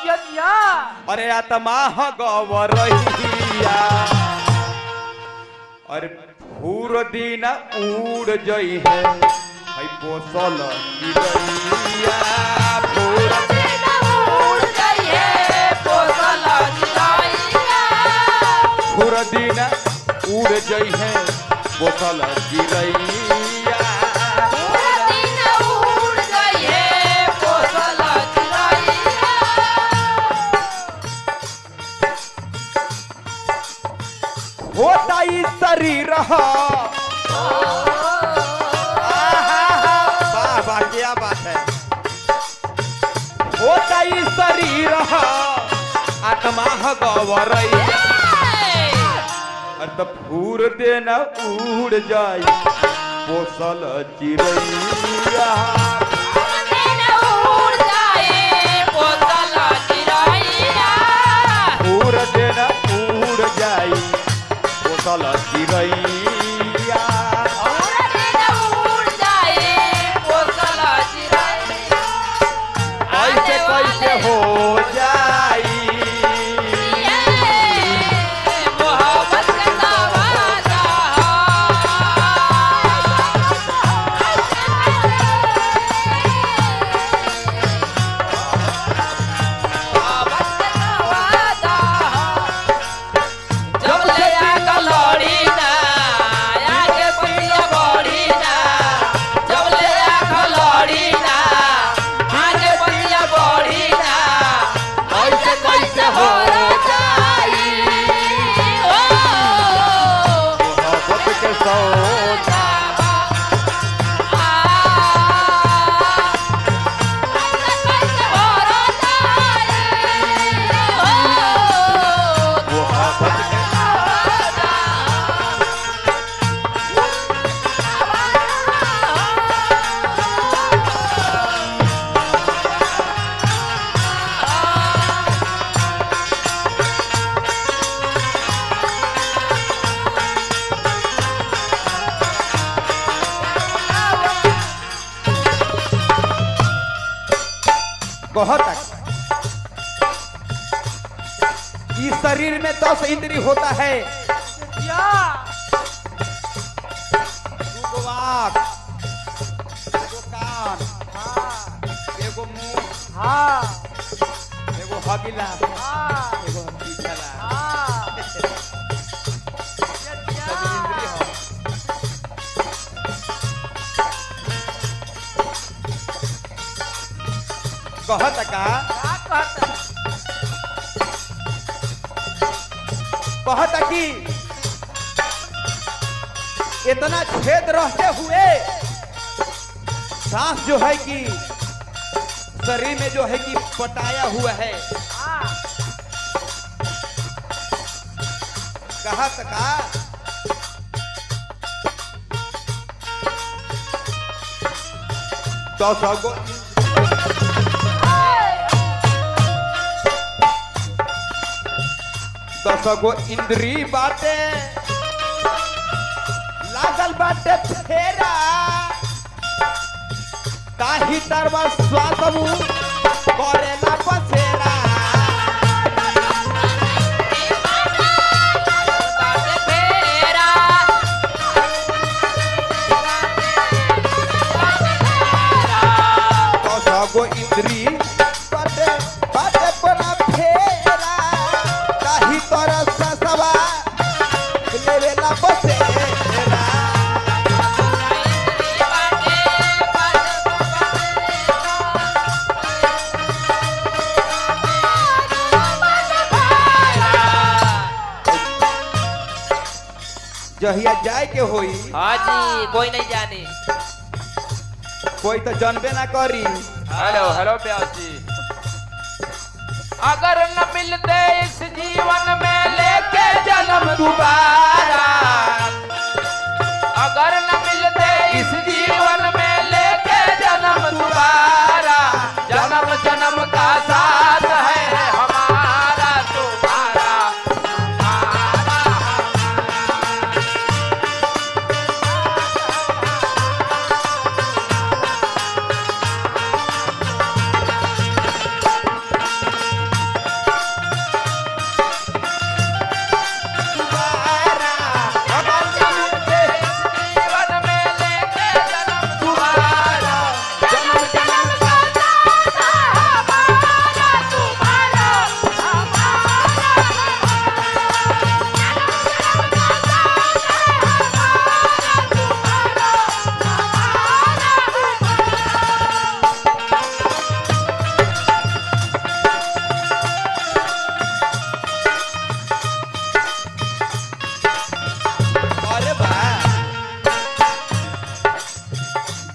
जिया जिया अरे आत्मा गवरहिया अरे पूर दिन उड़ जई है हई पोसल चिड़ैया पूर पूर दिन उड़ जई है पोसल चिड़ैया होता ही शरीर ह। आहा, वाह वाह क्या बात है होता ही शरीर ह, आत्मा ह गवरैया त फूर देना उड़ जाई पोसल चिड़ैया फूर देना उड़ जाई पोसल चिड़ैया कैसे कैसे हो जाई कैसे कैसे हो मोहब्बत के सौदा मोहब्बत के कहता इस शरीर में दस इंद्री होता है जिया दूगो आँख एगो कान हाँ एगो मुंह हाँ एगो हगिला हाँ एगो पिछला हाँ जिया सब इंद्री जिया हो कहत का का कहता कहत कि इतना छेद रहते हुए सांस जो है कि शरीर में जो है कि पटाया हुआ है हाँ कहत का दस गो दस गो इंद्री बाटे लागल बाटे फेरा ताही तरवा स्वादमु करेला बसेरा दस गो इंद्री बाटे बाटे बना फेरा ताही तरह ससवा लेवेला बसेरा जहिया जाए के होई हाँ जी कोई नहीं जाने कोई तो जानबे ना करी हेलो हेलो प्यास जी अगर न मिलते इस जीवन में लेके जन्म दोबारा अगर न मिलते इस जीवन में लेके जन्म दोबारा जन्म जन्म का साथ है हमारा तुम्हारा तुम्हारा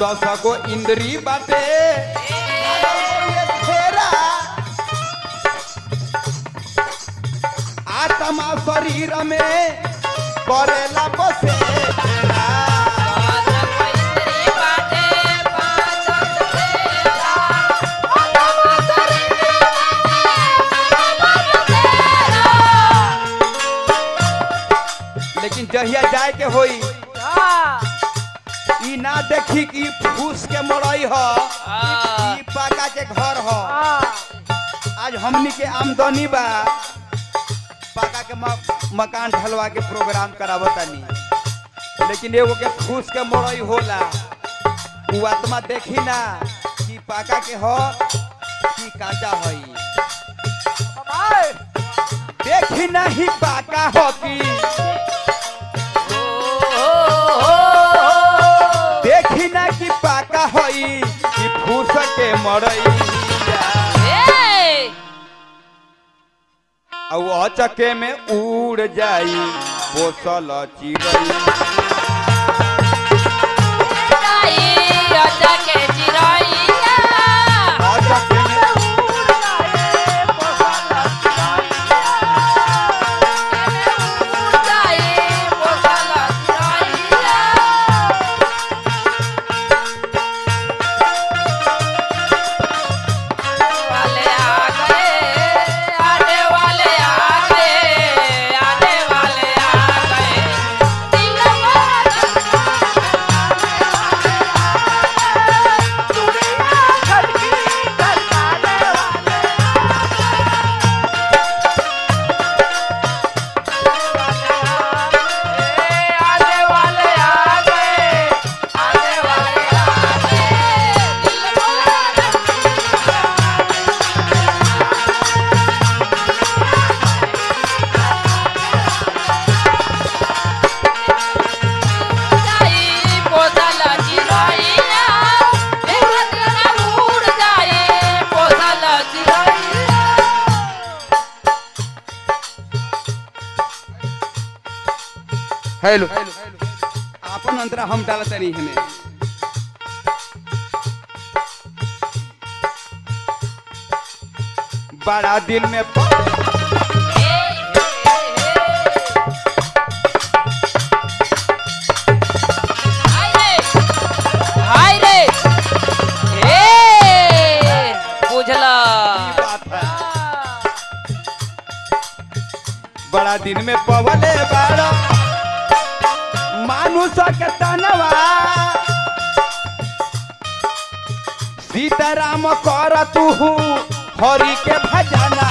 दस गो इंद्री बाटे फेरा आत्मा शरीर में करेला बसेरा लेकिन जहिया जाए के होई हाँ ई ना देखी कि फूस के मरई ह ई पाका के घर ह हाँ आज हमनी के आमदनी बा पाका के म- मकान ढलवा के प्रोग्राम करावतानी लेकिन एगो के फूस के मरई होला उ आत्मा देखी ना कि पाका के ह कि काचा हई बाबा देखी नहीं पाका हो कि देखी ना कि पाका हई कि फूस के मरई और अचके में उड़ जाई पोसल चिड़ई अचके में वाले आ गए आने वाले आ गए आने वाले आ गए आने वाले आ गए आने वाले आ जाई पोसल चिरैया एक दिन उड़ जाई पोसल चिरैया हेलो आपन अंतरा हम डालत नहीं हमें बड़ा दिन में प- हाय रे हाय रे ए बुझला बात है। बड़ा दिन में पवले बड़ा मानुष के तनवा सीताराम कर तू हरि के भजना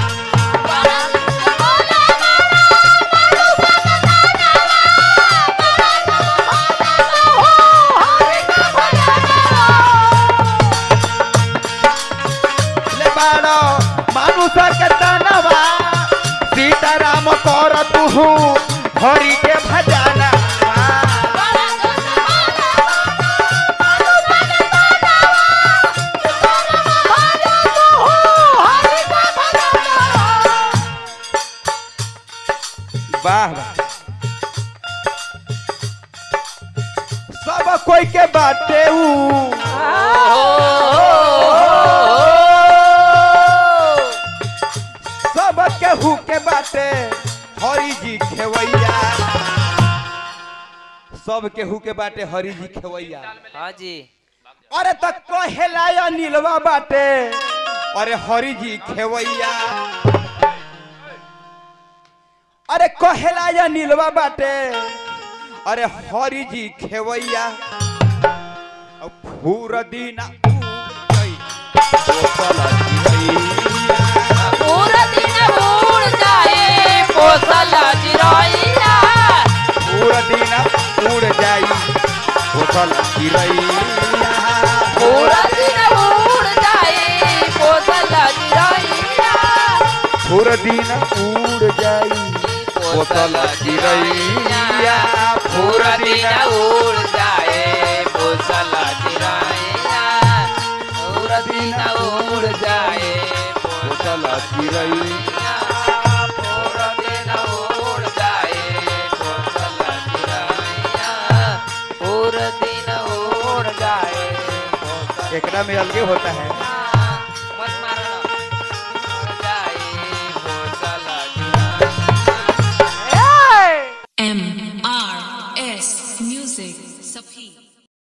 ले बाड़ो मानुष के तनवा सीताराम कर तू हरि के भजना वाह वाह सब कोई के बाटे ऊ सब केहू के बाटे हरि जी खेवैया सब केहू के बाटे हरि जी खेवैया हाँ जी अरे त कहेला नीलवा बाटे अरे हरि जी खेवैया अरे कहेला नीलवा बाटे अरे हरि जी खेवैया अब फूर दीना उड़ई, कोसल चिरैया। पूरा दिन उड़ जाए पोसल चिरैया फूर दीना उड़ जाई कोसल चिरैया। पूरा दिन उड़ जाए पोसल चिरैया फूर दिन उड़ जाई कोसल चिरैया। पूरा दिन उड़ जाए पोसल चिरैया पूरा दिन उड़ जाए कोसल चिरैया। पूरा दिन उड़ जाए पोसल चिरैया पूरा दिन उड़ जाए एकरा में अलगे होता है